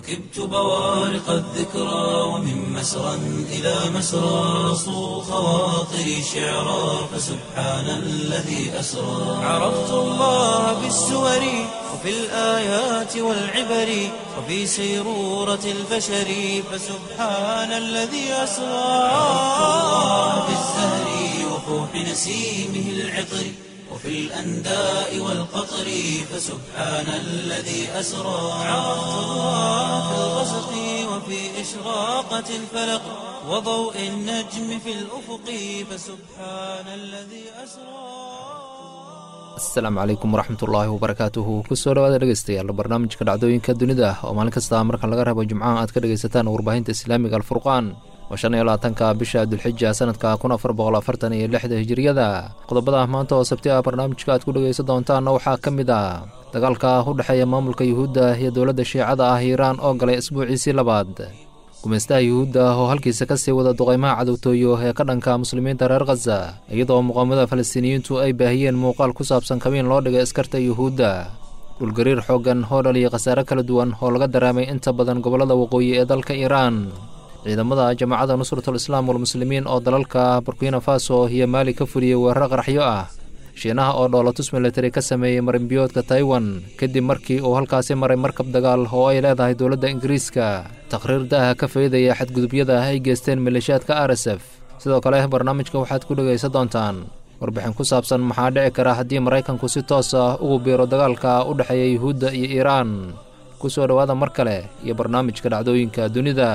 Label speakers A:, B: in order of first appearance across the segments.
A: ركبت بوارق الذكرى ومن مسرى إلى مسرى صو خواطري شعرا فسبحان الذي أسرى عرفت الله بالسور وفي الآيات والعبر وفي سيرورة البشر فسبحان الذي أسرى عرفت الله بالزهر وفوح نسيمه العطر وفي الأنداء والقطر فسبحان الذي أسرى عرفت الله في الغسق وفي إشراقة الفلق وضوء النجم في الأفق فسبحان الذي أسرى
B: asalaamu calaykum waraxmatullaahi wabarakaatuhu kusoo dhawaada dhegeystayaal barnaamijka dhacdooyinka dunida oo maalin kasta marka laga rabo jimcaha aad ka dhegaysataan warbaahinta islaamiga alfurqaan oo shan iyo labaatanka bisha dulxija sanadka kun afar boqol afartan iyo lixda hijiriyada qodobada maanta oo sabti ah barnaamijka aad ku dhegaysan doontaanna waxaa ka mid ah dagaalka u dhexeeya maamulka yuhuudda iyo dowladda shiicada ah iiraan oo galay isbuuciisii labaad gumeystaha yuhuudda oo halkiisa ka sii wada duqaymaha cadowtooyo ee ka dhanka muslimiinta reer khaza iyadoo muqaamada falastiiniyiintu ay baahiyeen muuqaal ku saabsan kabiin loo dhigay askarta yuhuudda dhulgariir xooggan oo dhaliya khasaare kala duwan oo laga daraamay inta badan gobollada waqooyi ee dalka iiraan ciidamada jamaacadda nusratul islaam walmuslimiin oo dalalka burkina faso iyo maali ka fuliyey weeraro qaraxyo ah shiinaha oo dhoolatus militari ka sameeyey marinbiyoodka taiwan kadib markii uu halkaasi maray markab dagaal oo ay leedahay dowladda ingiriiska taqhriir daaha ka faydaya xadgudubyada ay geysteen maleeshiyaadka r s f sidoo kale barnaamijka waxaad ku dhegaysan doontaan warbixin ku saabsan maxaa dhici kara haddii maraykanku si toos ah ugu biiro dagaalka u dhexeeya yuhuudda iyo iiraan ku soo dhowaada mar kale iyo barnaamijka dhacdooyinka dunida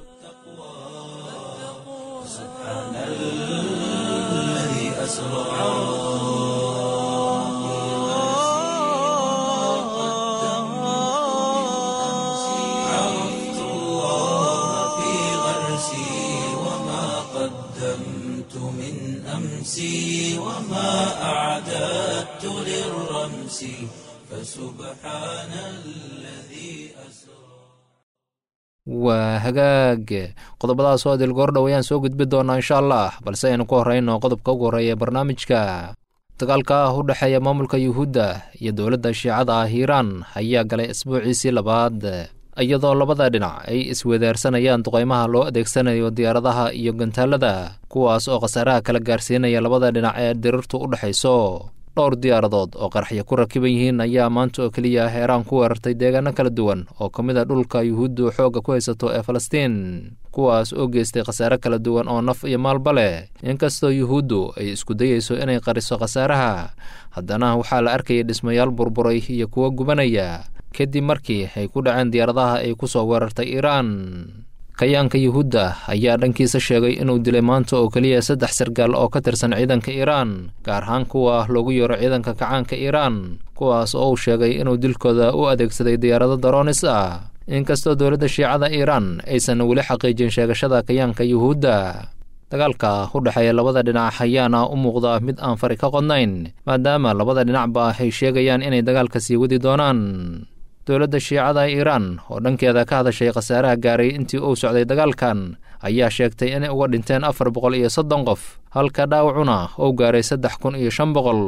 A: عرفت الله في غرسي وما قدمت من أمسي وما أعددت للرمس فسبحان الذي أسرى
B: waa hagaag qodobadaas oo adil goordhow ayaan soo gudbi doonaa insha allah balse aynu ku horreyno qodobka ugu horreeya barnaamijka dagaalka ah u dhexeeya maamulka yuhuudda iyo dowladda shiicada ah iiraan ayaa galay isbuuciisii labaad iyadoo labada dhinac ay iswedaarsanayaan duqaymaha loo adeegsanayo diyaaradaha iyo gantaalada kuwaas oo khasaaraha kala gaarsiinaya labada dhinac ee dirirtu u dhexayso dhowr diyaaradood oo qaraxyo ku rakiban yihiin ayaa maanta oo keliya heeraan ku weerartay deegaano kala duwan oo ka mid a dhulka yuhuuddu xoogga ku haysato ee falastiin kuwaas oo geystay khasaare kala duwan oo naf iyo maalba leh inkastoo yuhuuddu ay isku dayeyso inay qariso khasaaraha haddana waxaa la arkayay dhismayaal burburay iyo kuwo gubanaya kadib markii ay ku dhaceen diyaaradaha ay ku soo weerartay iiraan kayaanka yuhuudda ayaa dhankiisa sheegay inuu dilay maanta oo keliya saddex sargaal oo ka tirsan ciidanka iiraan gaar ahaan kuwa loogu yeero ciidanka kacaanka iiraan kuwaas oo uu sheegay inuu dilkooda u adeegsaday diyaarado daroonis ah inkastoo dowladda shiicada iiraan aysan weli xaqiijin sheegashada kayaanka yuhuudda dagaalka u dhexeeya labada dhinac ayaana u muuqda mid aan fari ka qodnayn maadaama labada dhinacba ay sheegayaan inay dagaalka sii wadi doonaan dowladda shiicada iiraan oo dhankeeda ka hadashay khasaaraha gaaray intii uu socday dagaalkan ayaa sheegtay inay uga dhinteen afar boqol iyo soddon qof halka dhaawacuna uu gaaray saddex kun iyo shan boqol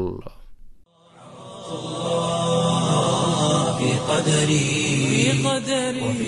A: في قدري وفي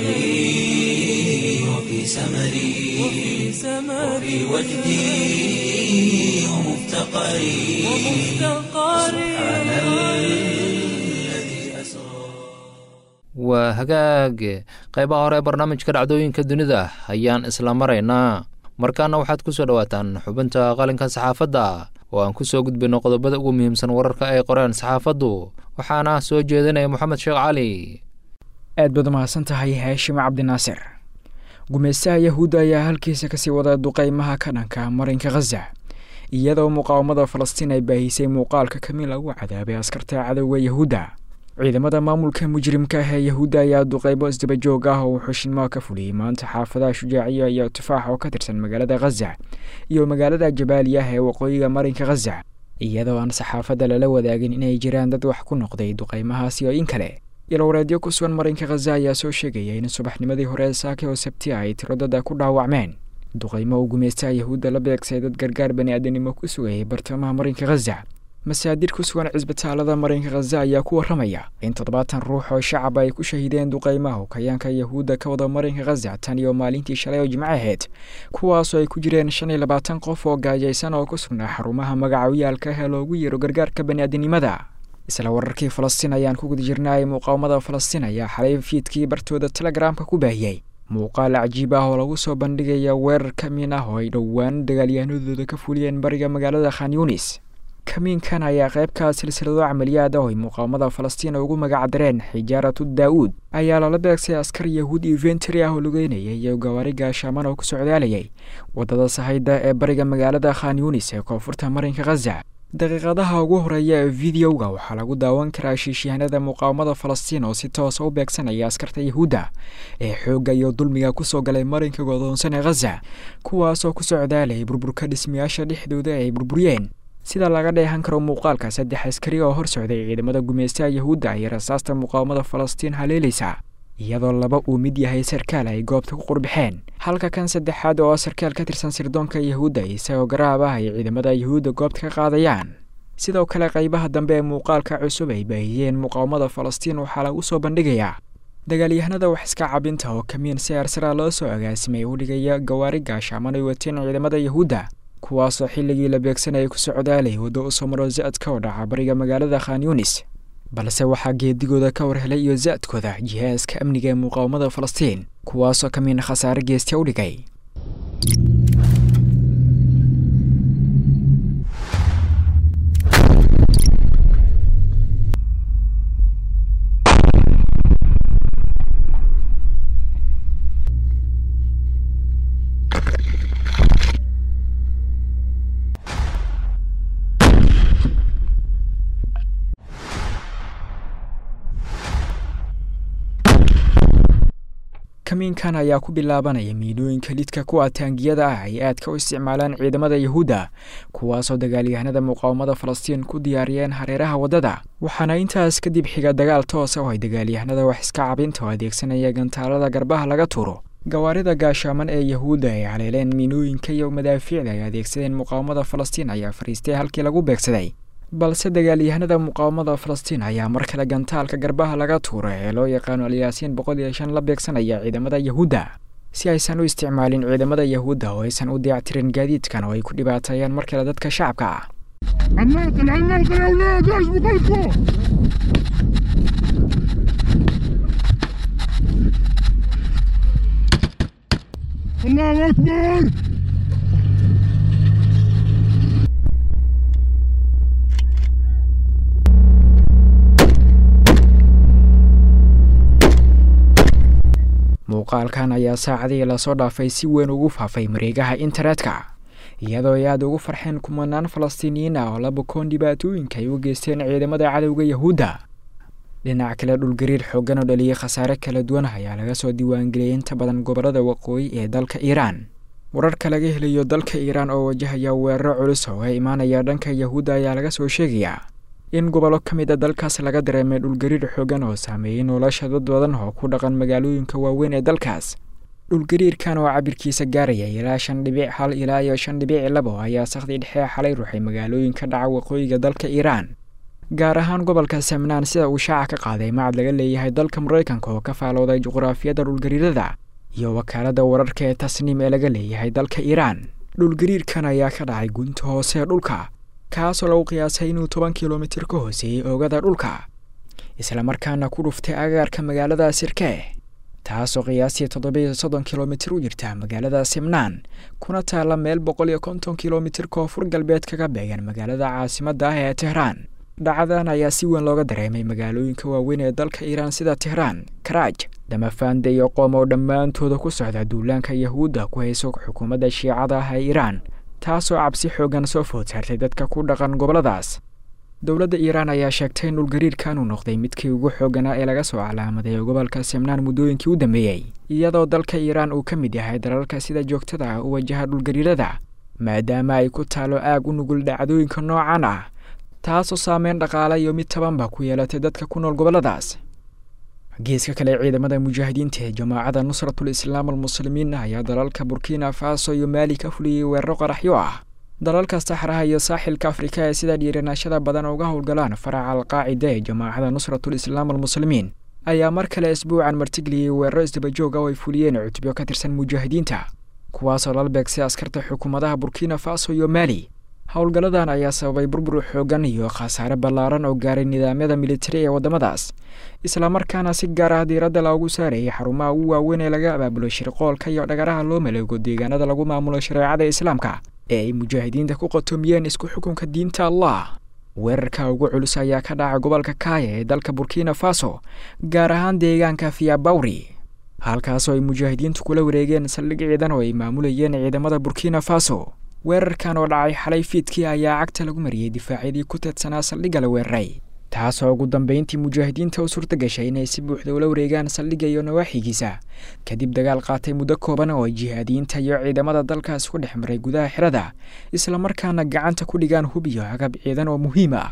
A: سعي وفي سمري وفي وجدي ومفتقري سبحان الذي أسرى
B: waa hagaag qaybaha hore ee barnaamijka dhacdooyinka dunida ayaan isla maraynaa markaana waxaad ku soo dhowaataan xubinta qalinka saxaafadda oo aan ku soo gudbino qodobada ugu muhiimsan wararka ay qoreen saxaafaddu waxaana soo jeedinaya moxamed sheekh cali
C: aad baad umahadsan tahay haashim cabdinaasir gumeystaha yahuudda ayaa halkiisa kasii wada duqeymaha ka dhanka marinka khaza iyadoo muqaawamada falastiin ay baahisay muuqaalka kamiin lagu cadaabay askarta cadowga yahuudda ciidamada maamulka mujrimka ah ee yahuudda ayaa duqeybo isdabajoog ah oo xushinmaa ka fuliyey maanta xaafadaha shujaaciya iyo tufaax oo ka tirsan magaalada khaza iyo magaalada jabaaliya ee waqooyiga marinka khaza iyadoo aan saxaafadda lala wadaagin inay jiraan dad wax ku noqday duqeymahaasi oo in kale ilowreedyo ku sugan marinka khaza ayaa soo sheegaya in subaxnimadii hore saake oo sabti ay tiro dada ku dhaawacmeen duqeymo uu gumaystaha yahuudda la beegsay dad gargaar bani aadanimo ku sugayay bartamaha marinka khaza masaadir ku sugan cisbitaalada marinka khaza ayaa ku warramaya in toddobaatan ruux oo shacab ay ku shahiideen duqaymaha hukayaanka yahuudda ka wada marinka khaza tan iyo maalintii shalay oo jimco ahayd kuwaasoo ay ku jireen shan iyo labaatan qof oo gaajaysan oo ku sugnaa xarumaha magacawyaalka ee loogu yeero gargaarka bani'aadinimada isla wararkii falastiin ayaan ku guda jirnaay muqaawamada falastiin ayaa xalay fiidkii bartooda telegramka ku baahiyey muuqaal cajiib ah oo lagu soo bandhigaya weerar kamiin ah oo ay dhowaan dagaalyahanadooda ka fuliyeen bariga magaalada khan yunis kamiinkan ayaa qaybkaa silsilado camaliyaad ah oo ay muqaawamada falastiin ugu magacdareen xijaaratu daa'uud ayaa lala beegsay askar yahuud iyo ventry ah oo lugeynaya iyo gawaari gaashaaman oo ku socdaalayay waddada sahayda ee bariga magaalada khan yunis ee koonfurta marinka khaza daqiiqadaha ugu horeeya ee videoga waxaa lagu daawan karaa shiishihanada muqaawamada falastiin oo si toosa u beegsanaya askarta yahuudda ee xoogga iyo dulmiga kusoo galay marinka godoonsan ee khaza kuwaasoo ku socdaalayay burburka dhismayaasha dhexdooda ay burburiyeen sida laga dheehan karo muuqaalka saddex askari oo hor socday ciidamada gumaystaha yahuudda iyo rasaasta muqaawamada falastiin haleelaysa iyadoo laba uu mid yahay sarkaal ay goobta ku qurbixeen halka kan saddexaad oo sarkaal ka tirsan sirdoonka yahuudda isagoo garaab ah ay ciidamada yahuudda goobta ka qaadayaan sidoo kale qaybaha dambe ee muuqaalka cusub ay baahiyeen muqaawamada falastiin waxaa lagu soo bandhigayaa dagaalyahanada wax iska cabinta oo kamiin si arsara loo soo agaasimay u dhigaya gawaari gaashaaman ay wateen ciidamada yahuudda kuwaasoo xilligii la beegsanayay ku socdaalay waddo u somaro za-adka oo dhaca bariga magaalada khan yunis balse waxaa geedigooda ka war helay iyo za-adkooda jihaaska amniga ee muqaawamada falastiin kuwaasoo kamiin khasaare geestya u dhigay kamiinkan ayaa ku bilaabanaya miidhooyinka lidka kuwa taangiyada ah ay aadka u isticmaalaan ciidamada yahuudda kuwaasoo dagaalyahanada muqaawamada falastiin ku diyaariyeen hareeraha waddada waxaana intaas kadib xiga dagaal toosa oo ay dagaalyahanada wax iska cabinta oo adeegsanaya gantaalada garbaha laga tuuro gawaarida gaashaaman ee yahuudda ay haleeleen miinooyinka iyo madaafiicda ay adeegsadeen muqaawamada falastiin ayaa fariistay halkii lagu beegsaday balse dagaalyahanada muqaawamada falastiin ayaa mar kale gantaalka garbaha laga tuura ee loo yaqaano alyaasiin boqol iyo shan la beegsanaya ciidamada yahuudda si aysan u isticmaalin ciidamada yahuudda oo aysan u dayactirin gaadiidkan oo ay ku dhibaateeyaan mar kale dadka shacabka ah
D: عماقل عماقل يا اولاد ايش بقولكم الله اكبر
C: muuqaalkan ayaa saacadihii lasoo dhaafay si weyn ugu faafay mareegaha internetka iyadoo ay aada ugu farxeen kumanaan falastiiniyiin ah oo la bukoon dhibaatooyinka ay u geysteen ciidamada cadowga yahuudda dhinac kale dhulgariir xooggan oo dhaliyay khasaare kala duwan ayaa laga soo diiwaangeliyay inta badan gobollada waqooyi ee dalka iiraan wararka laga helayo dalka iiraan oo wajahaya weeraro culus oo ka imaanaya dhanka yahuudda ayaa laga soo sheegayaa in gobollo ka mid a dalkaas laga dareemay dhulgariir xooggan oo saameeyey nolosha dad badan oo ku dhaqan magaalooyinka waaweyn ee dalkaas dhulgariirkan oo cabirkiisa gaaraya ilaa shan dhibic hal ilaa iyo shan dhibic labo ayaa sakhdii dhexe xalay ruuxay magaalooyinka dhaca waqooyiga dalka iiraan gaar ahaan gobolka samnaan sida uu shaaca ka qaaday macad laga leeyahay dalka maraykanka oo ka faalooday juqraafiyadda dhulgariirada iyo wakaaladda wararka ee tasniim ee laga leeyahay dalka iiraan dhulgariirkan ayaa ka dhacay gunta hoose ee dhulka kaasoo lagu qiyaasay inuu toban kilomitir ka hooseeyey oogada dhulka islamarkaana ku dhuftay agaarka magaalada sirkee taasoo qiyaastii toddobiiyo soddon kilomitir u jirta magaalada simnaan kuna taalla meel boqol iyo konton kilomitir koonfur galbeed kaga beegan magaalada caasimadda ah ee tehraan dhacdan ayaa si weyn looga dareemay magaalooyinka waaweyn ee dalka iiraan sida tehraan karaaj damafande iyo qoom oo dhammaantooda ku socda duulaanka yahuudda ku hayso xukuumadda shiicada ah ee iiraan taasoo cabsi xoogan soo food saartay dadka ku dhaqan gobolladaas dowladda iiraan ayaa sheegtay in dhulgariirkan uu noqday midkii ugu xooganaa ee laga soo calaamaday gobolka simnaan muddooyinkii u dambeeyey iyadoo dalka iiraan uu ka mid yahay dalalka sida joogtada ah u wajaha dhulgariirada maadaama ay ku taalo aag u nugul dhacdooyinka noocan ah taasoo saameyn dhaqaale iyo mid tabanba ku yeelatay dadka ku nool gobolladaas geeska kale ciidamada mujaahidiinta ee jamaacadda nusratul islaam almuslimiin ayaa dalalka burkina faso iyo maali ka fuliyey weeraro qaraxyo ah dalalka saxraha iyo saaxilka afrika ee sida dhiiranaashada badan uga howlgalaan faraca alqaacida ee jamaacada nusratul islaam almuslimiin ayaa mar kale isbuucan martigeliyey weeraro isdabajooga oo ay fuliyeen cutubyo ka tirsan mujaahidiinta kuwaasoo lala beegsay askarta xukuumadaha burkina faso iyo maali howlgalladan ayaa sababay burbur xoogan iyo khasaare ballaaran oo gaaray nidaamyada militari ee waddamadaas islamarkaana si gaar ah diiradda loogu saarayay xarumaha ugu waaweyn ee laga abaabulo shirqoolka iyo dhagaraha loo maleego deegaanada lagu maamulo shareecada islaamka ee ay mujaahidiinta ku qotomiyeen isku xukunka diinta allah weerarka ugu culus ayaa ka dhacay gobolka kaaya ee dalka burkina faso gaar ahaan deegaanka fiyabawri halkaasoo ay mujaahidiintu kula wareegeen saldhig ciidan oo ay maamulayeen ciidamada burkina faso weerarkan oo dhacay xalay fiidkii ayaa cagta lagu mariyey difaacyadii ku teedsanaa saldhigga la weeraray taasoo ugu dambeyntii mujaahidiinta u suurta gashay inay si buuxda ula wareegaan saldhigga iyo nawaaxigiisa kadib dagaal qaatay muddo kooban oo ay jihaadiyiinta iyo ciidamada dalkaas ku dhex maray gudaha xirada islamarkaana gacanta ku dhigaan hub iyo agab ciidan oo muhiim ah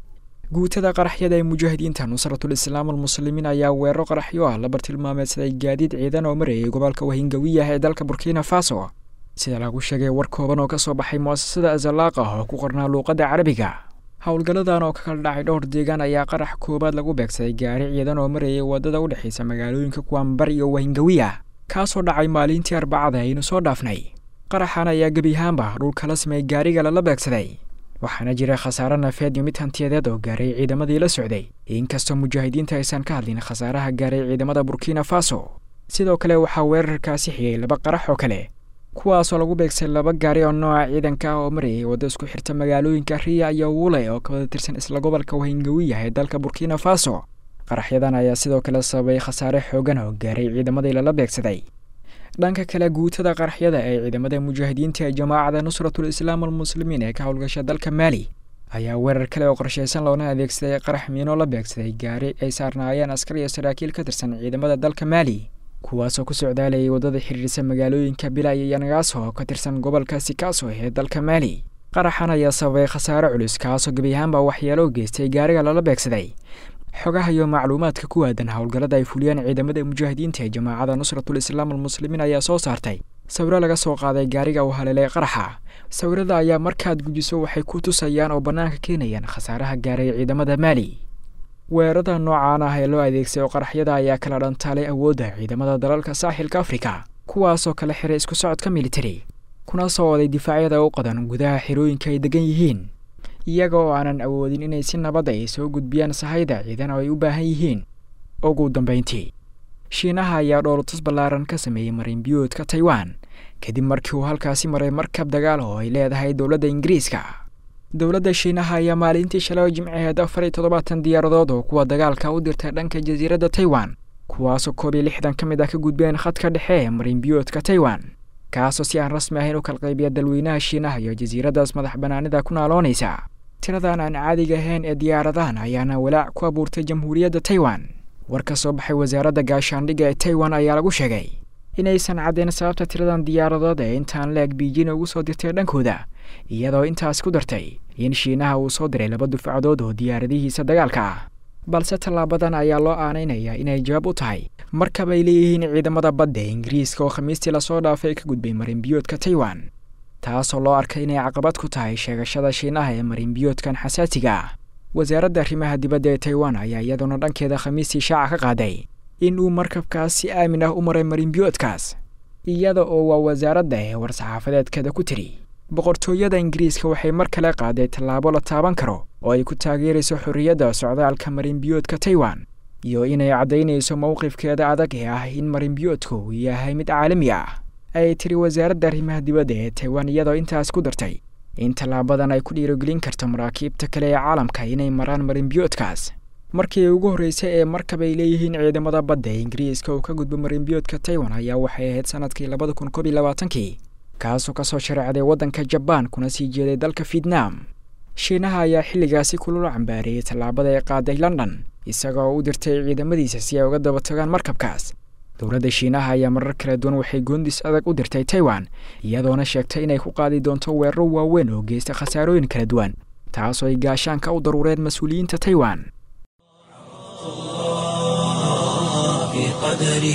C: guutada qaraxyada ee mujaahidiinta nusratul islaam almuslimiin ayaa weeraro qaraxyo ah la bartilmaameedsaday gaadiid ciidan oo marayay gobolka wahingawiyaha ee dalka burkina faso sida lagu sheegay war kooban oo ka soo baxay mu'asasada azalaaq ah oo ku qornaa luuqadda carabiga howlgalladan oo ka kala dhacay dhowr deegaan ayaa qarax koowaad lagu beegsaday gaari ciidan oo marayay waddada u dhexaysa magaalooyinka kuwaanbar iyo wahingawiya kaasoo dhacay maalintii arbacada aynu soo dhaafnay qaraxan ayaa gebiyahaanba dhulka la sameeyey gaariga lala beegsaday waxaana jira khasaare nafeed iyo mid hantiyadeed oo gaaray ciidamadii la socday inkastoo mujaahidiinta aysan ka hadlin khasaaraha gaaray ciidamada burkina faso sidoo kale waxaa weerarkaasi xigay laba qarax oo kale kuwaasoo lagu beegsay laba gaari oo nooca ciidanka ah oo marayay waddo isku xirta magaalooyinka riya iyo wule oo ka wada tirsan isla gobolka wahingawiyaha ee dalka burkina faso qaraxyadan ayaa sidoo kale sababay khasaare xoogan oo gaaray ciidamadii lala beegsaday dhanka kale guutada qaraxyada ee ciidamada mujaahidiinta ee jamaacada nusratul islaam almuslimiin ee ka howlgasha dalka maali ayaa weerar kale oo qorshaysan loona adeegsaday qarax miino la beegsaday gaari ay saarnaayeen askar iyo saraakiil ka tirsan ciidamada dalka maali kuwaasoo ku socdaalayay waddada xiriirisa magaalooyinka bilay iyo nagaaso oo ka tirsan gobolka sikaso ee dalka maali qaraxan ayaa sababay khasaare culus kaasoo gebiyahaanba waxyeelo u geystay gaariga lala beegsaday xogaha iyo macluumaadka ku aadan howlgallada ay fuliyeen ciidamada mujaahidiinta ee jamaacada nusratul islaam almuslimiin ayaa soo saartay sawiro laga soo qaaday gaariga uu haleelay qaraxa sawirada ayaa markaad gujiso waxay ku tusayaan oo bannaanka keenayaan khasaaraha gaaray ciidamada maali weerarada noocaan ah ee loo adeegsayo qaraxyada ayaa kala dhantaalay awoodda ciidamada dalalka saaxilka afrika kuwaasoo kala xiray isku socodka militari kuna soo oday difaacyada u qadan gudaha xirooyinka ay degan yihiin iyaga oo aanan awoodin inay si nabad ay soo gudbiyaan sahayda ciidan oo ay u baahan yihiin ugu dambayntii shiinaha ayaa dhoolatus ballaaran ka sameeyey marinbiyoodka taiwan kadib markii uu halkaasi maray markab dagaal oo ay leedahay dowladda ingiriiska dowladda shiinaha ayaa maalintii shalay jimcaheed afar iyo toddobaatan diyaaradood oo kuwa dagaalka u dirtay dhanka jasiiradda taiwan kuwaasoo koob iyo lixdan ka mid ah ka gudbeen khadka dhexe ee marinbiyoodka taiwan kaasoo si aan rasmi ahayn u kala qaybiya dalweynaha shiinaha iyo jasiiraddaas madax bannaanida ku naaloonaysa tiradan aan caadiga ahayn ee diyaaradahan ayaana walaac ku abuurtay jamhuuriyadda taiwan war ka soo baxay wasaaradda gaashaandhigga ee taiwan ayaa lagu sheegay inaysan caddayn sababta tiradan diyaaradood ee intaan la-eg biijin ugu soo dirtay dhankooda iyadoo intaas ku dartay in shiinaha uu soo diray laba dufcadood oo diyaaradihiisa dagaalka ah balse tallaabadan ayaa loo aanaynayaa inay jawaab u tahay markab ay leeyihiin ciidamada badda ee ingiriiska oo khamiistii lasoo dhaafay ka gudbay marinbiyoodka taiwan taasoo loo arkay inay caqabad ku tahay sheegashada shiinaha ee marinbiyoodkan xasaasiga ah wasaaradda arrimaha dibadda ee taiwan ayaa iyaduna dhankeeda khamiistii shaaca ka qaaday in uu markabkaas si aamin ah u maray marinbiyoodkaas iyada oo waa wasaaradda ee war-saxaafadeedkeeda ku tiri boqortooyada ingiriiska waxay mar kale qaaday tallaabo la taaban karo oo ay ku taageerayso xorriyadda socdaalka marinbiyoodka taiwan iyo inay caddaynayso mowqifkeeda adag ee ah in marinbiyoodku uu yahay mid caalami ah ay tiri wasaaradda arrimaha dibadda ee taiwan iyadoo intaas ku dartay in tallaabadan ay ku dhiirogelin karto maraakiibta kale ee caalamka inay maraan marinbiyoodkaas markii ugu horreysay ee markab ay leeyihiin ciidamada badda ee ingiriiska uu ka gudbo marinbiyoodka taiwan ayaa waxay ahayd sanadkii labada kun koob iyo labaatankii kaasoo kasoo shareecday waddanka jabaan kuna sii jeeday dalka vietnam shiinaha ayaa xilligaasi kulula cambaareeyey tallaabada ay qaaday london isagoo u dirtay ciidamadiisa si ay uga daba tagaan markabkaas dowladda shiinaha ayaa marar kala duwan waxay goondis adag u dirtay taiwan iyadoona sheegtay inay ku qaadi doonto weeraro waaweyn oo geysta khasaarooyin kala duwan taasoo ay gaashaanka u daruureen mas-uuliyiinta taiwan
A: في قدري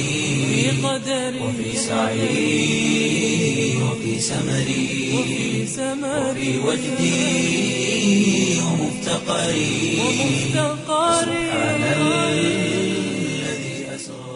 A: وفي سعي وفي سمري وفي وجدي ومفتقري سبحان الذي أسرى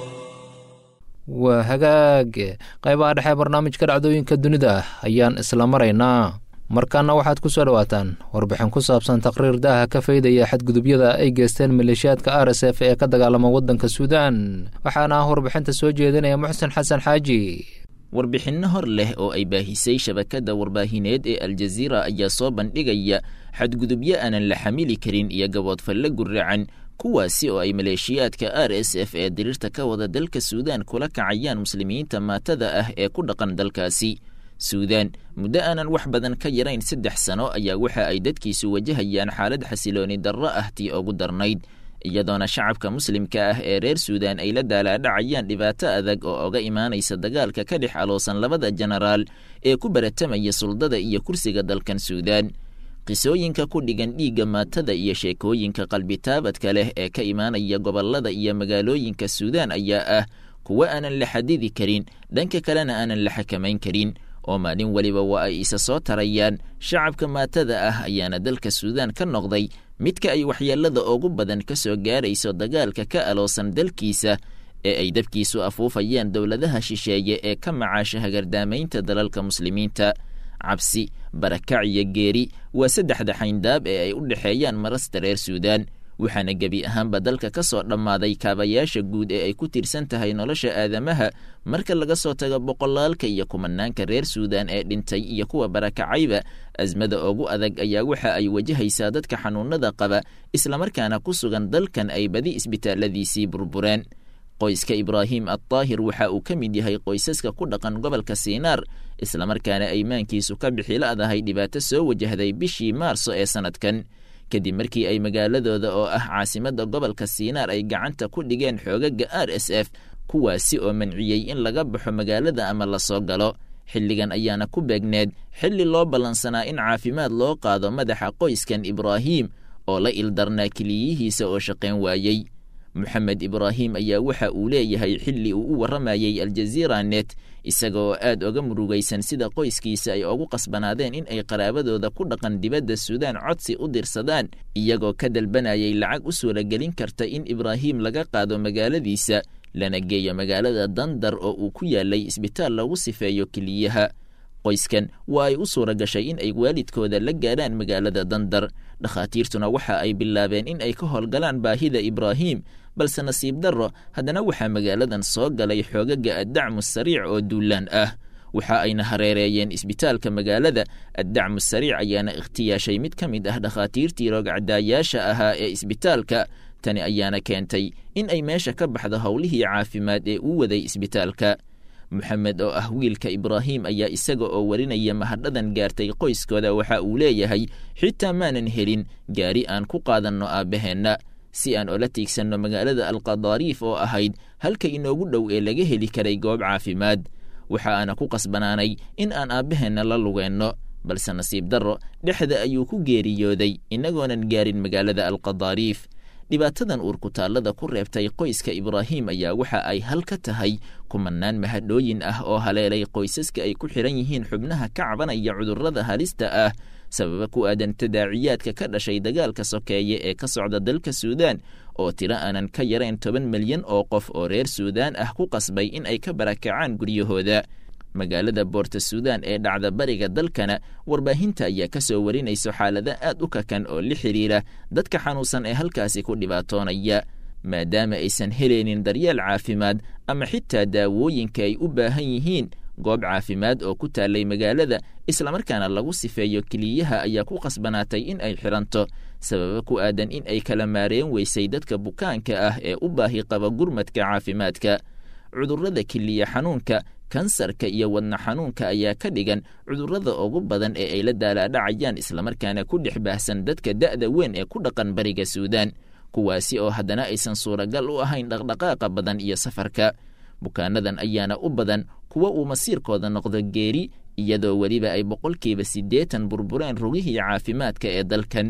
B: waa hagaag qaybaha dhexe barnaamijka dhacdooyinka dunida ayaan isla maraynaa markaana waxaad ku soo dhowaataan warbixin ku saabsan taqriir daaha ka faydaya xadgudubyada ay geysteen maleeshiyaadka r s f ee ka dagaalama waddanka suudaan waxaana ah warbixinta soo jeedinaya muxsen xasan xaaji
E: warbixinno hor leh oo ay baahisay shabakadda warbaahineed ee aljaziira ayaa soo bandhigaya xadgudubyo aanan la xamili karin iyo gaboodfalle guracan kuwaasi oo ay maleeshiyaadka r s f ee diriirta ka wada dalka suudaan kula kacayaan muslimiinta maatada ah ee ku dhaqan dalkaasi suudaan muddo aanan wax badan ka yarayn saddex sano ayaa waxa ay dadkiisu wajahayaan xaalad xasilooni darro ah tii ugu darnayd iyadoona shacabka muslimka ah ee reer suudaan ay la daalaadhacayaan dhibaato adag oo oga imaanaysa dagaalka ka dhex aloosan labada jenaraal ee ku baratamaya suldada iyo kursiga dalkan suudaan qisooyinka ku dhigan dhiigga maatada iyo sheekooyinka qalbitaabadka leh ee ka imaanaya gobollada iyo magaalooyinka suudaan ayaa ah kuwo aanan la xadidi karin dhanka kalena aanan la xakamayn karin oo maalin weliba waa ay isa soo tarayaan shacabka maatada ah ayaana dalka suudaan ka noqday midka ay waxyeelada ugu badan ka soo gaarayso dagaalka ka aloosan dalkiisa ee ay dabkiisu afuufayaan dowladaha shisheeye ee ka macaasha hagardaamaynta dalalka muslimiinta cabsi barakac iyo geeri waa saddexda xayndaab ee ay u dhexeeyaan marasta reer suudaan waxaana gebi ahaanba dalka ka soo dhammaaday kaabayaasha guud ee ay ku tiirsan tahay nolosha aadamaha marka laga soo tago boqolaalka iyo kumanaanka reer suudaan ee dhintay iyo kuwa barakacayba asmada ugu adag ayaa waxa ay wajahaysaa dadka xanuunada qaba islamarkaana ku sugan dalkan ay badi isbitaalladiisii burbureen qoyska ibraahim addaahir waxa uu ka mid yahay qoysaska ku dhaqan gobolka siinaar islamarkaana aymaankiisu ka bixila'dahay dhibaato soo wajahday bishii maarso ee sannadkan kadib markii ay magaaladooda oo ah caasimadda gobolka siinaar ay gacanta ku dhigeen xoogaga r s f kuwaasi oo manciyey in laga baxo magaalada ama lasoo galo xilligan ayaana ku beegneed xilli loo ballansanaa in caafimaad loo qaado madaxa qoyskan ibraahim oo la ildarnaa keliyihiisa oo shaqayn waayey moxamed ibraahim ayaa waxa uu leeyahay xilli uu u warramayey aljaziira net isaga oo aad oga murugaysan sida qoyskiisa ay ugu qasbanaadeen in ay qaraabadooda ku dhaqan dibadda suudaan codsi u dirsadaan iyagoo ka dalbanayay lacag u suuragelin karta in ibraahim laga qaado magaaladiisa lana geeyo magaalada dandar oo uu ku yaalay isbitaal lagu sifeeyo keliyaha qoyskan waa ay u suura gashay in ay waalidkooda la gaadhaan magaalada dandar dhakhaatiirtuna waxa ay bilaabeen in ay ka howlgalaan baahida ibraahim balse nasiib darro haddana waxaa magaaladan soo galay xoogaga addacmu sariic oo duulaan ah waxa ayna hareereeyeen isbitaalka magaalada addacmu sariic ayaana ikhtiyaashay mid ka mid ah dhakhaatiirtii roogcadaayaasha ahaa ee isbitaalka tani ayaana keentay in ay meesha ka baxdo howlihii caafimaad ee uu waday isbitaalka moxamed oo ah wiilka ibraahim ayaa isaga oo warinaya mahadhadan gaartay qoyskooda waxa uu leeyahay xitaa maanan helin gaari aan ku qaadanno aabbaheenna si aan ola tiigsanno magaalada alqadaariif oo ahayd halka inoogu dhow ee laga heli karay goob caafimaad waxa aana ku qasbanaanay in aan aabbaheenna la lugeenno balse nasiib darro dhexda ayuu ku geeriyooday innagoonan gaarin magaalada alqadaariif dhibaatadan uurkutaallada ku reebtay qoyska ibraahim ayaa waxa ay hal ka tahay kumanaan mahadhooyin ah oo haleelay qoysaska ay ku xidhan yihiin xubnaha ka cabanaya cudurrada halista ah sababa ku aadan tadaaciyaadka ka dhashay dagaalka sokeeye ee ka socda dalka suudaan oo tiro aanan ka yarayn toban milyan oo qof oo reer suudaan ah ku qasbay in ay ka barakacaan guryahooda magaalada boorta suudaan ee dhacda bariga dalkana warbaahinta ayaa ka soo warinayso xaalado aad u kakan oo la xidhiira dadka xanuunsan ee halkaasi ku dhibaatoonaya maadaama aysan helaynin daryeel caafimaad ama xitaa daawooyinka ay u baahan yihiin goob caafimaad oo ku taallay magaalada islamarkaana lagu sifeeyo keliyaha ayaa ku qasbanaatay in ay xidhanto sababa ku aadan in ay kala maareen weysay dadka bukaanka ah ee u baahi qaba gurmadka caafimaadka cudurrada keliya xanuunka kansarka iyo wadna xanuunka ayaa ka dhigan cudurrada ugu badan ee ay la daalaadhacayaan islamarkaana ku dhex baahsan dadka da'da weyn ee ku dhaqan bariga suudaan kuwaasi oo haddana aysan suuragal u ahayn dhaqdhaqaaqa badan iyo safarka bukaanadan ayaana u badan kuwa uu masiirkooda noqdo geeri iyadoo weliba ay boqolkiiba siddeetan burbureen rugihii caafimaadka ee dalkan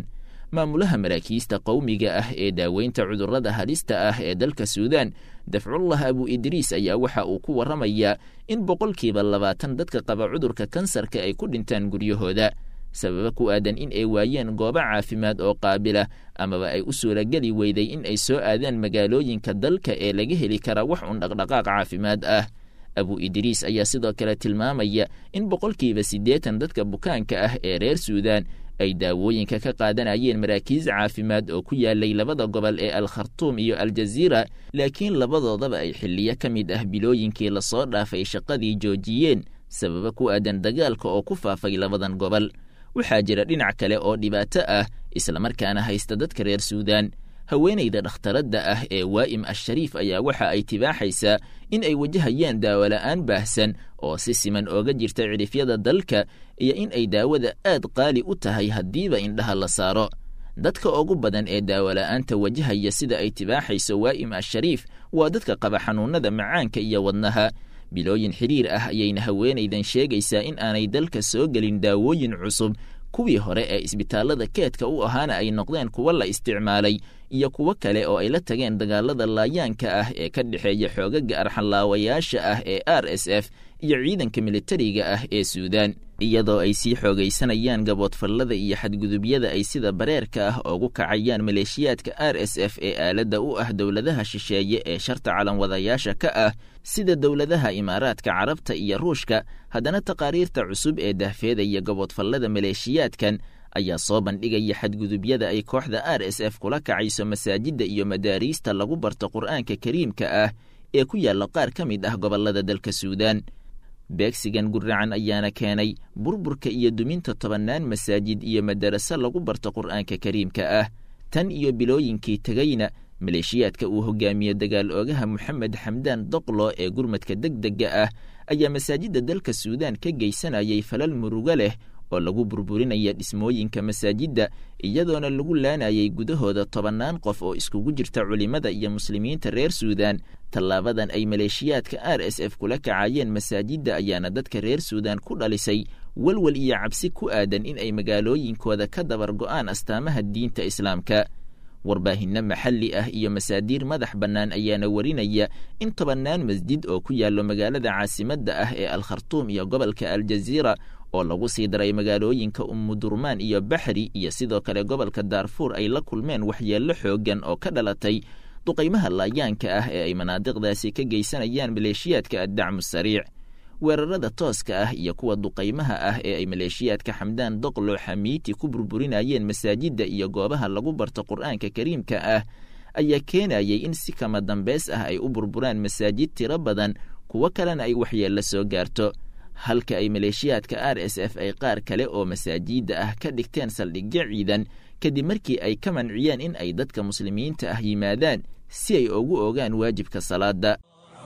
E: maamulaha maraakiista qowmiga ah ee daaweynta cudurrada halista ah ee dalka suudaan dafcullah abu idriis ayaa waxa uu ku warramayaa in boqolkiiba labaatan dadka qaba cudurka kansarka ay ku dhintaan guryahooda sababa ku aadan in ay waayeen goobo caafimaad oo qaabila amaba ay u suurageli weyday in ay soo aadaan magaalooyinka dalka ee laga heli kara wax un dhaqdhaqaaq caafimaad ah abu idriis ayaa sidoo kale tilmaamaya in boqolkiiba siddeetan dadka bukaanka ah ee reer suudaan ay daawooyinka ka qaadanayeen maraakiis caafimaad oo ku yaalay labada gobol ee al khartuum iyo aljaziira laakiin labadoodaba ay xilliyo ka mid ah bilooyinkii lasoo dhaafay shaqadii joojiyeen sababa ku aadan dagaalka oo ku faafay labadan gobol waxaa jira dhinac kale oo dhibaato ah islamarkaana haysta dadka reer suudaan haweenayda dhakhtaradda ah ee waa'im ashariif ayaa waxa ay tibaaxaysaa in ay wajahayaan daawola'aan baahsan oo si siman ooga jirta cidhifyada dalka iyo in ay daawada aad qaali u tahay haddiiba indhaha la saaro dadka ugu badan ee daawola'aanta wajahaya sida ay tibaaxayso waa'im ashariif waa dadka qaba xanuunnada macaanka iyo wadnaha bilooyin xidhiir ah ayayna haweenaydan sheegaysaa in aanay dalka soo gelin daawooyin cusub kuwii hore ee isbitaallada keedka u ahaana ay noqdeen kuwo la isticmaalay iyo kuwo kale oo ay la tageen dagaalada laayaanka ah ee ka dhexeeya xoogaga arxanlaawayaasha ah ee r s f iyo ciidanka militariga ah ee suudaan iyadoo ay sii xoogaysanayaan gaboodfallada iyo xadgudubyada ay sida bareerka ah ugu kacayaan maleeshiyaadka r s f ee aaladda u ah dowladaha shisheeye ee sharta calanwadayaasha ka ah sida dowladaha imaaraadka carabta iyo ruushka haddana taqaariirta cusub ee dahfeedaya gaboodfallada maleeshiyaadkan ayaa soo bandhigaya xadgudubyada ay kooxda r s f kula kacayso masaajidda iyo madaariista lagu barto qur'aanka kariimka ah ee ku yaalla qaar ka mid ah gobollada dalka suudaan beegsigan guracan ayaana keenay burburka iyo duminta tobannaan masaajid iyo madaraso lagu barto qur'aanka kariimka ah tan iyo bilooyinkii tegayna maleeshiyaadka uu hogaamiye dagaal oogaha moxamed xamdaan doqlo ee gurmadka deg dega ah ayaa masaajidda dalka suudaan ka geysanayay falal murugo leh oo lagu burburinaya dhismooyinka masaajidda iyadoona lagu laanayay gudahooda tobannaan qof oo iskugu jirta culimmada iyo muslimiinta reer suudaan tallaabadan ay maleeshiyaadka r s f kula kacayeen masaajidda ayaana dadka reer suudaan ku dhalisay walwal iyo cabsi ku aadan in ay magaalooyinkooda ka dabar go'aan astaamaha diinta islaamka warbaahinno maxalli ah iyo masaadiir madax bannaan ayaana warinaya in tobannaan masjid oo ku yaallo magaalada caasimadda ah ee al khartuum iyo gobolka aljaziira oo lagu sii daray magaalooyinka ummudurmaan iyo baxri iyo sidoo kale gobolka daarfuur ay la kulmeen waxyeello xooggan oo ka dhalatay duqaymaha laayaanka ah ee ay manaadiqdaasi ka geysanayaan maleeshiyaadka addacmu sariic weerarada tooska ah iyo kuwa duqaymaha ah ee ay maleeshiyaadka xamdaan doqlo xamiiti ku burburinayeen masaajidda iyo goobaha lagu barto qur'aanka kariimka ah ayaa keenayay in si kama dambeys ah ay u burburaan masaajid tiro badan kuwo kalena ay waxyeello soo gaarto halka ay maleeshiyaadka r s f ay qaar kale oo masaajidda ah ka dhigteen saldhigyo ciidan kadib markii ay ka manciyeen in ay dadka muslimiinta ah yimaadaan si ay ugu ogaan waajibka salaada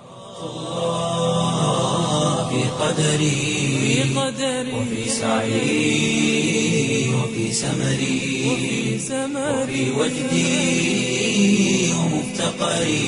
A: في قدري وفي سعي وفي سمري وفي وجدي ومفتقري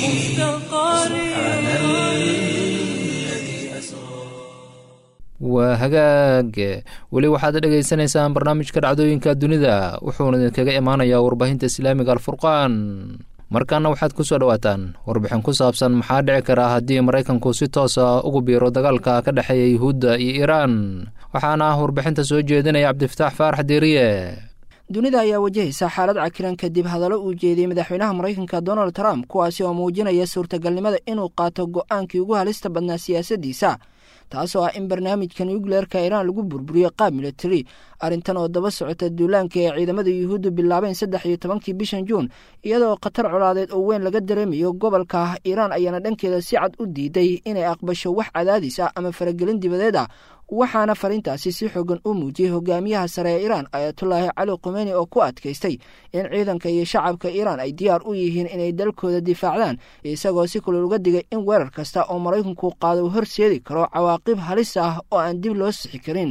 A: سبحان الذي أسرى
B: waa hagaag weli waxaad dhegaysanaysaan barnaamijka dhacdooyinka dunida wuxuuna idinkaga imaanayaa warbaahinta islaamiga alfurqaan markaana waxaad ku soo dhowaataan warbixin ku saabsan maxaa dhici kara haddii maraykanku si toosa ugu biiro dagaalka ka dhexeeya yuhuudda iyo iiraan waxaana warbixinta soo jeedinaya cabdifataax faarax diiriye
F: dunida ayaa wajahaysa xaalad cakiran kadib hadallo uu jeediyey madaxweynaha maraykanka donald trump kuwaasi oo muujinaya suurtagalnimada inuu qaato go'aankii ugu halista badnaa siyaasaddiisa taasoo ah in barnaamijka nucleerka iiraan lagu burburiyo qaab militari arrintan oo daba socota duulaanka ee ciidamada yuhuuddu bilaabeen saddex iyo tobankii bishan juun iyadoo khatar colaadeed oo weyn laga dareemayo gobolka iiraan ayaana dhankeeda si cad u diiday inay aqbasho wax cadaadis ah ama faragelin dibadeed ah waxaana fariintaasi si xoogan u muujiyey hogaamiyaha sare ee iiraan ayatullaahi cali khumeyni oo ku adkaystay in ciidanka iyo shacabka iiraan ay diyaar u yihiin inay dalkooda difaacdaan isagoo si kulol uga digay in weerar kasta oo maraykanku qaado uu horseedi karo cawaaqib halis ah oo aan dib loo sixi karin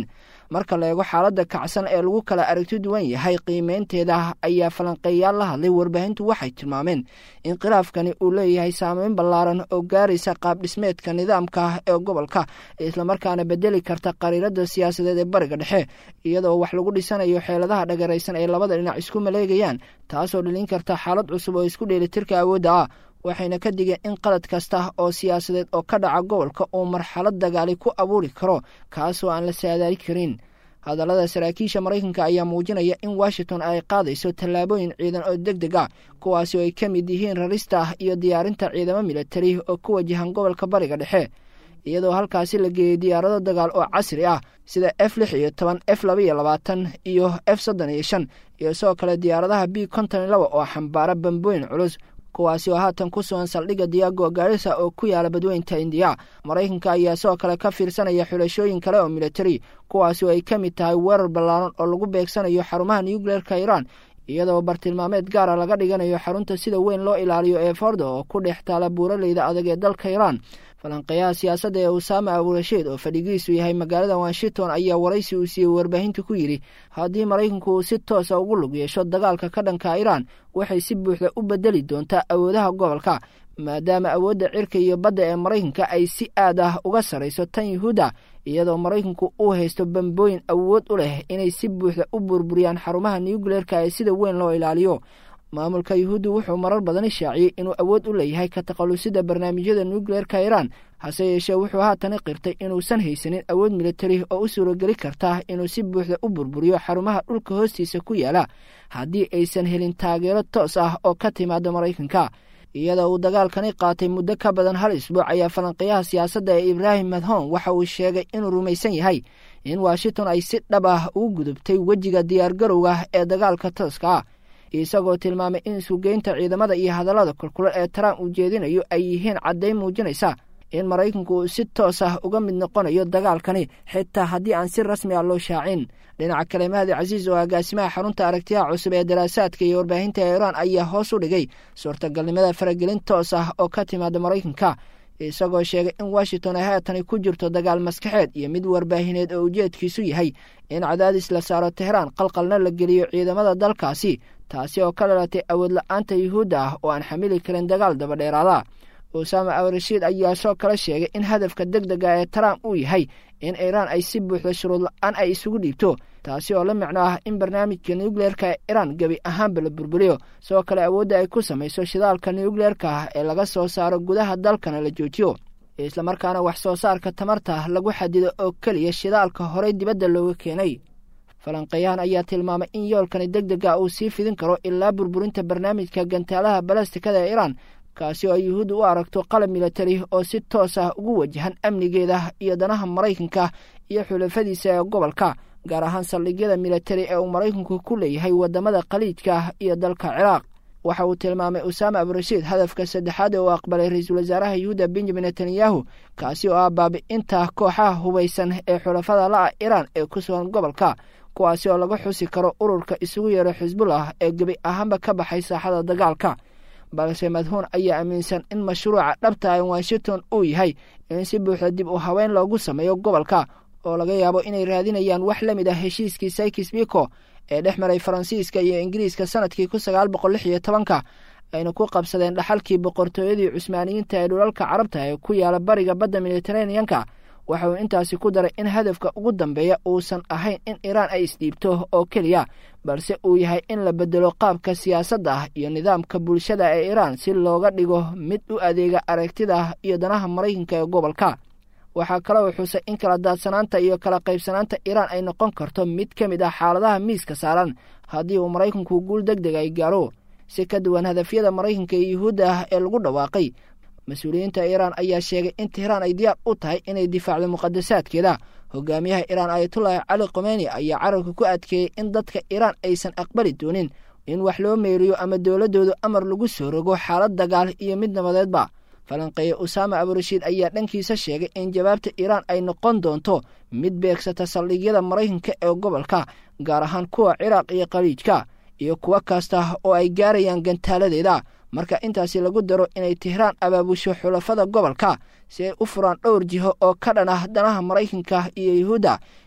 F: marka la eego xaaladda kacsan ee lagu kala aragti duwan yahay qiimeynteeda ayaa falanqeeyaal la hadlay warbaahintu waxay tilmaameen in khilaafkani uu leeyahay saameyn ballaaran oo gaaraysa qaabdhismeedka nidaamka ee gobolka islamarkaana bedeli karta qariirada siyaasadeed ee bariga dhexe iyadoo wax lagu dhisanayo xeeladaha dhagaraysan ay labada dhinac isku maleegayaan taasoo dhalin karta xaalad cusub oo isku dheelitirka awoodda ah waxayna ka digeen in qalad kasta oo siyaasadeed oo ka dhaca gobolka uu marxalad dagaali ku abuuri karo kaasoo aan la saadaali karin hadallada saraakiisha maraykanka ayaa muujinaya in washington ay qaadayso tallaabooyin ciidan oo deg deg ah kuwaasi oo ay ka mid yihiin rarista iyo diyaarinta ciidamo militari oo ku wajahan gobolka bariga dhexe iyadoo halkaasi la geeyey diyaarado dagaal oo casri ah sida f lix iyo toban f laba iyo labaatan iyo f soddon iyo shan iyo sidoo kale diyaaradaha b konton iyo laba oo xambaara bambooyin culus kuwaasi oo haatan ku sugan saldhigga diyago gaarisa oo ku yaala badweynta indiya maraykanka ayaa sidoo kale ka fiirsanaya xulashooyin kale oo militari kuwaasi oo ay ka mid tahay weerar ballaaran oo lagu beegsanayo xarumaha nucleerka iiraan iyadoo bartilmaameed gaara laga dhiganayo xarunta sida weyn loo ilaaliyo ee fordo oo ku dhex taala buuraleyda adag ee dalka iiraan falanqeeyaha siyaasadda ee usaama aburashiid oo fadhigiisu yahay magaalada washington ayaa waraysi uu siiyey warbaahinta ku yidhi haddii maraykanku uu si toosa ugu lug yeesho dagaalka ka dhanka iiraan waxay si buuxda u bedeli doontaa awoodaha gobolka maadaama awoodda cirka iyo badda ee maraykanka ay si aad ah uga sarayso tan yuhuudda iyadoo maraykanku uu haysto bambooyin awood u leh inay si buuxda u burburiyaan xarumaha nucleerka ee sida weyn loo ilaaliyo maamulka yuhuuddu wuxuu marar badan shaaciyey inuu awood u leeyahay ka takhallusida barnaamijyada nucleerka iiraan hase yeeshee wuxuu haatani qirtay inuusan haysanin awood militari oo u suurogeli karta inuu si buuxda u burburiyo xarumaha dhulka hoostiisa ku yaala haddii aysan helin taageero toos ah oo ka timaada maraykanka iyadoo uu dagaalkani qaatay muddo ka badan hal isbuuc ayaa falanqeeyaha siyaasadda ee ibraahim madhon waxa uu sheegay inuu rumaysan yahay in washington ay si dhab ah ugu gudubtay wejiga diyaargarowga ee dagaalka tooska ah isagoo tilmaamay in isugeynta ciidamada iyo hadallada kulkule ee trump uu jeedinayo ay yihiin caddayn muujinaysa in maraykanku uu si toos ah uga mid noqonayo dagaalkani xitaa haddii aan si rasmi ah loo shaacin dhinaca kale mahdi casiis oo agaasimaha xarunta aragtiyaha cusub ee daraasaadka iyo warbaahinta iiraan ayaa hoos u dhigay suurtagalnimada faragelin toos ah oo ka timaada maraykanka isagoo sheegay in washington ay haatani ku jirto dagaal maskaxeed iyo mid warbaahineed oo ujeedkiisu yahay in cadaadis la saaro tehraan qalqalna la geliyo ciidamada dalkaasi taasi oo ka dhalatay awood la-aanta yuhuudda ah oo aan xamili karin dagaal dabadheeraada usaama awarashiid ayaa soo kala sheegay in hadafka deg dega ee trump uu yahay in iiraan ay si buuxda shuruud la-aan ay isugu dhiibto taasi oo la micno ah in barnaamijka nucleerka ee iiraan gebi ahaanba la burburiyo sidoo kale awoodda ay ku samayso shidaalka nucleerka ah ee laga soo saaro gudaha dalkana la joojiyo islamarkaana wax soo saarka tamarta lagu xadido oo keliya shidaalka horey dibadda looga keenay falanqeeyahan ayaa tilmaamay in yoolkani deg dega uu sii fidin karo ilaa burburinta barnaamijka gantaalaha balastikada ee iiraan kaasi oo ay yuhuudda u aragto qalab militari oo si toos ah ugu wajahan amnigeeda iyo danaha maraykanka iyo xulafadiisa ee gobolka gaar ahaan saldhigyada militari ee uu maraykanku ku leeyahay waddamada khaliijka iyo dalka ciraaq waxa uu tilmaamay usaama aburashiid hadafka saddexaad ee uu aqbalay ra-iisul wasaaraha yuhuuda benjamin netanyahu kaasi oo ah baabi'inta kooxaha hubaysan ee xulafada la-a iiraan ee ku sugan gobolka kuwaasi oo laga xusi karo ururka isugu yeero xisbullah ee gebi ahaanba ka baxay saaxada dagaalka balse madhuun ayaa aaminsan in mashruuca dhabta ee washington uu yahay in si buuxda dib u haweyn loogu sameeyo gobolka oo laga yaabo inay raadinayaan wax la mid ah heshiiskii saykis biko ee dhex maray faransiiska iyo ingiriiska sanadkii kun sagaal boqol lix iyo tobanka ayna ku qabsadeen dhaxalkii boqortooyadii cusmaaniyiinta ee dhulalka carabta ee ku yaala bariga badda mediteraneanka waxa uu intaasi ku daray in hadafka ugu dambeeya uusan ahayn in iiraan ay isdhiibto oo keliya balse uu yahay in la bedelo qaabka siyaasadda ah iyo nidaamka bulshada ee iiraan si looga dhigo mid u adeega aragtida iyo danaha maraykanka ee gobolka waxaa kale uu xusay in kala daadsanaanta iyo kala qaybsanaanta iiraan ay noqon karto mid ka mid ah xaaladaha miiska saaran haddii uu maraykanku guul deg deg ay gaaro si ka duwan hadafyada maraykanka iyo yuhuudda ah ee lagu dhawaaqay mas-uuliyiinta iiraan ayaa sheegay in tehraan ay diyaar u tahay inay difaacdo muqadasaadkeeda hogaamiyaha iiraan ayatullaahi cali khomeyni ayaa carabka ku adkeeyey in dadka iiraan aysan aqbali doonin in wax loo meeriyo ama dowladdoodu amar lagu soo rogo xaalad dagaal iyo mid nabadeedba falanqeeye usaama aburashiid ayaa dhankiisa sheegay in jawaabta iiraan ay noqon doonto mid beegsata saldhigyada maraykanka ee gobolka gaar ahaan kuwa ciraaq iyo khaliijka iyo kuwo kasta oo ay gaarayaan gantaaladeeda marka intaasi lagu daro inay tehraan abaabusho xulafada gobolka si ay u furaan dhowr jiho oo ka dhan ah danaha maraykanka iyo yuhuudda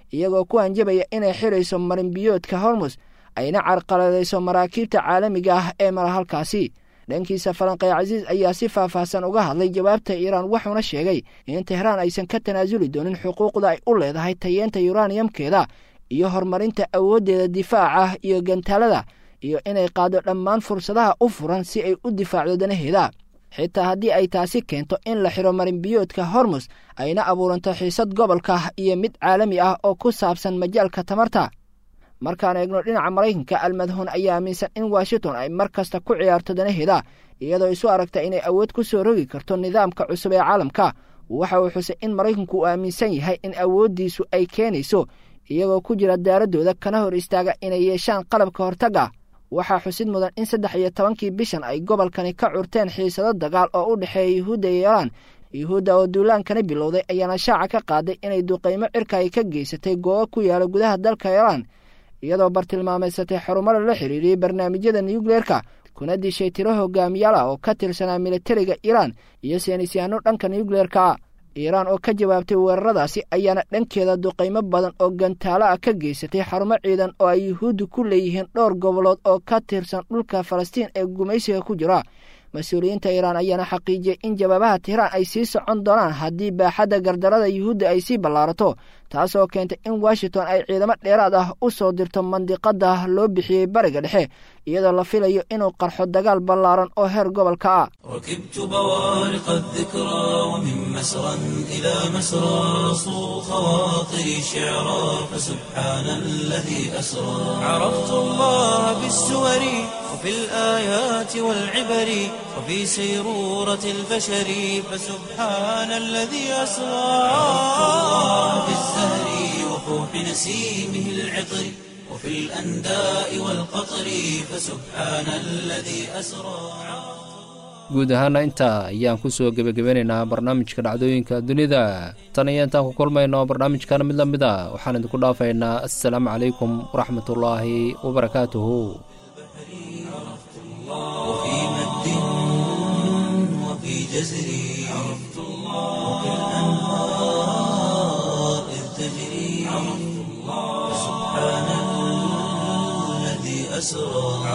F: iyagoo ku hanjabaya inay xidhayso marinbiyoodka hormus ayna carqaladayso maraakiibta caalamiga ah ee mara halkaasi dhankiisa falanqey casiis ayaa si faahfaahsan uga hadlay jawaabta iiraan wuxuuna sheegay in tehraan aysan ka tanaasuli doonin xuquuqda ay u leedahay tayeenta yuraniyamkeeda iyo horumarinta awooddeeda difaaca iyo gantaalada iyo inay qaado dhammaan fursadaha u furan si ay u difaacdo danaheeda xitaa haddii ay taasi keento in la xidho marinbiyoodka hormus ayna abuuranto xiisad gobolka iyo mid caalami ah oo ku saabsan majaalka tamarta markaan eegno dhinaca maraykanka almadhuun ayaa aaminsan in washington ay mar kasta ku ciyaarto danaheeda iyadoo isu aragta inay awood ku soo rogi karto nidaamka cusub ee caalamka waxa uu xusay in maraykanku uu aaminsan yahay in awooddiisu ay keenayso iyagoo ku jira daaradooda kana hor istaaga inay yeeshaan qalabka hortagga waxaa xusid mudan in saddex iyo tobankii bishan ay gobolkani ka curteen xiisado dagaal oo u dhexeeya yuhuudda iyo iiraan yuhuudda oo duulaankana bilowday ayaana shaaca ka qaaday inay duqaymo cirka ay ka geysatay goobo ku yaala gudaha dalka iiraan iyadoo bartilmaameysatay xarumada la xiriiriyey barnaamijyada nuukleerka kuna dishay tiro hogaamiyaal ah oo ka tirsanaa militariga iiraan iyo seenisyahanno dhanka nuukleerka iiraan oo ka jawaabtay weeraradaasi ayaana dhankeeda duqaymo badan oo gantaalo ah ka geysatay xarumo ciidan oo ay yuhuuddu ku leeyihiin dhowr gobolood oo ka tirsan dhulka falastiin ee gumaysiga ku jira mas-uuliyiinta iiraan ayaana xaqiijiyey in jawaabaha tehraan ay sii socon doonaan haddii baaxadda gardarada yuhuudda ay sii ballaarato taasoo keentay in washington ay ciidamo dheeraad ah u soo dirto mandiqada loo bixiyey bariga dhexe iyadoo la filayo inuu qarxo dagaal ballaaran oo heer gobolka ah
A: ركبت بوارق الذكرى ومن مسرى إلى مسرى صو خواطري شعرا فسبحان الذي أسرى عرفت الله بالسور وفي الآيات والعبر وفي سيرورة البشر فسبحان الذي أسرى عرفت الله بالزهر وفوح نسيمه العطر وفي الأنداء والقطر فسبحان الذي أسرى
B: guud ahaana intaa ayaan ku soo gebagabeynaynaa barnaamijka dhacdooyinka dunida tan iyo intaan ku kulmayno barnaamijkan mid la mid a waxaan idinku dhaafaynaa assalaamu calaykum waraxmatullaahi wabarakaatuhu
A: وفي مد وفي جزر عرفت الله وفي الأنهار إذ تجري عرفت الله سبحان الذي أسرى